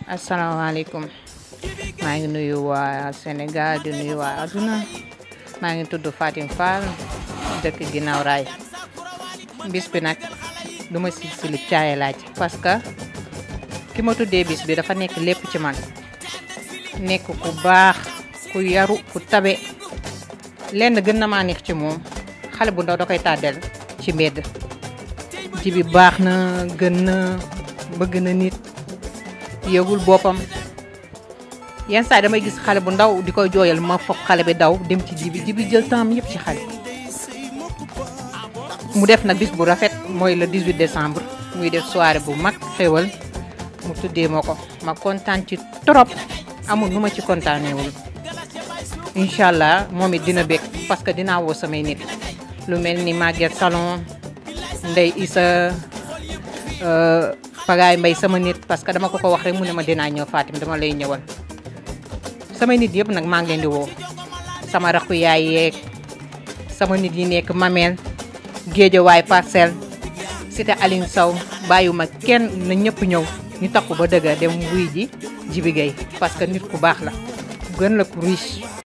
asalaamaaleykum maa ngi nuyu waa Sénégal di nuyu waa adduna maa ngi tudd Fatim Fall dëkk ginnaaw raay bis bi nag du ma si silib caaye laaj parce que ki ma tuddee bis bi dafa nekk lépp ci man nekk ku baax ku yaru ku tabe lenn gën na maa neex ci moom xale bu ndaw da koy tàddel ci mbedd ji bi baax na gën na bëgg na nit yëgul boppam yenn saa damay gis xale bu ndaw di koy jooyal ma foog xale bi daw dem ci jibi jibi jël temps yëpp ci xale mu def nag bis bu rafet mooy le 18 décembre muy def soirée bu mag xéwal mu tuddee ma ko ma kontaan ci trop amul nu ma ci kontaaneewul incha allah moom it dina bég parce que dinaa woo samay nit lu mel ni Maguette Salon Ndey Isa Pagaay Mbay sama nit parce que dama ko ko wax rek mu ne ma dinaa ñëw Fatim dama lay ñëwal samay nit yëpp nag maa ngi leen di woo sama rakku yaay yeeg sama nit yi nekk Mamel Géejawaay Parcelles Cité Aline Sow bàyyuma kenn na ñëpp ñëw ñu takku ba dëgg dem wuy ji Jibi Gueye parce que nit ku baax la gën la ku riche